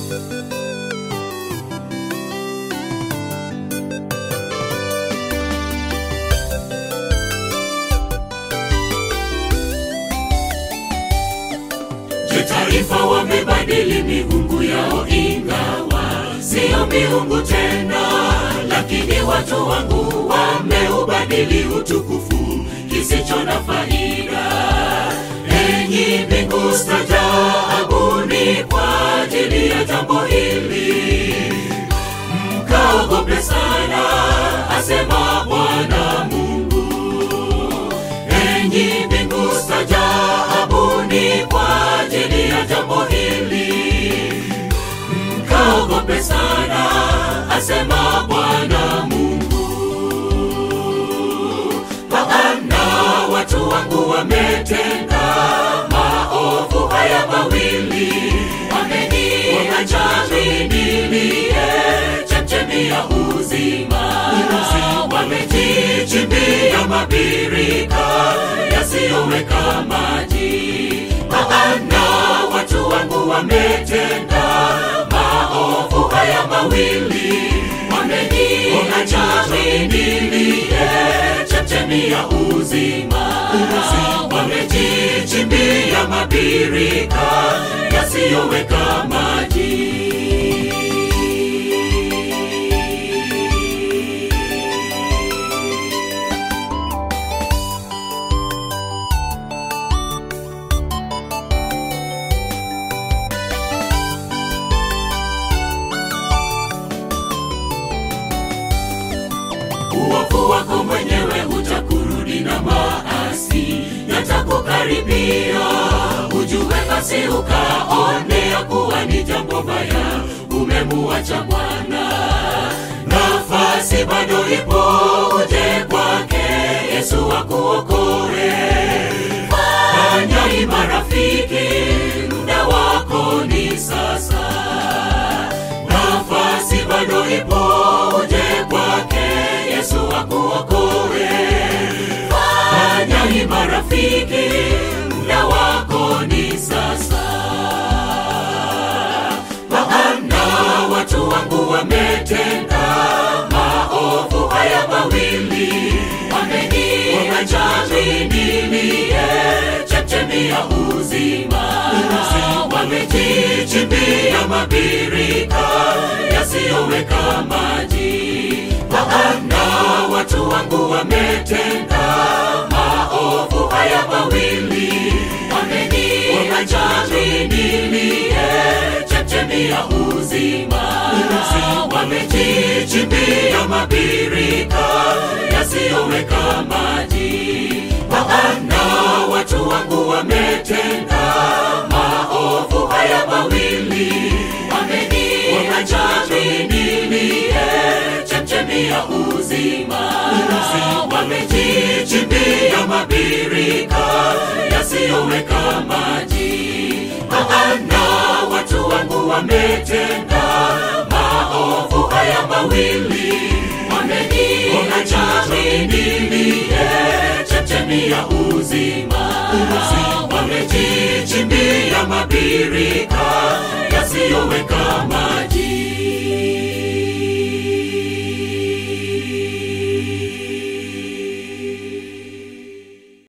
Je, taifa wamebadili miungu yao, ingawa siyo miungu tena, lakini watu wangu wameubadili utukufu kisicho na faida. Enyi mbingu, stajaabuni kwa ajili ya jambo hili, mkaogope sana, asema Bwana Mungu. Enyi mbingu, stajaabuni kwa ajili ya jambo hili, mkaogope sana, asema Bwana Mungu. Maana watu wangu wametenda maovu haya mawili, wameniacha nilie chemchemi ya uzima, wamejichimbia mabirika yasiyoweka maji. Maana watu wangu wametenda maovu haya mawili, wameniacha nilie chemchemi ya uzima, wamejichimbia mabirika yasiyoweka maji. uovu wako mwenyewe utakurudi na maasi yatakukaribia. Ujue basi ukaone ya kuwa ni jambo baya, umemuacha Bwana. Nafasi bado ipo, uje kwake Yesu akuokoe. Fanya ima rafiki, muda wako ni sasa nafasi bado ipo, uje kwake Yesu akuokoe. Fanya hima rafiki, muda wako ni sasa. Maana watu wangu wametenda maovu haya mawili, wameniacha nilie chemchemi ya uzima, wamejichimbia mabirika yasiyoweka maji. Maana watu wangu wametenda maovu haya mawili, wameniacha nilie chemchemi ya uzima, wamejichimbia mabirika yasiyoweka maji. Maana watu wangu wametenda maovu haya mawili, wameniacha nilie chemchemi ya uzima, wamejichimbia mabirika yasiyoweka maji. Maana watu wangu wametenda maovu haya mawili, wameniacha nilie chemchemi ya uzima, wamejichimbia mabirika yasiyoweka maji.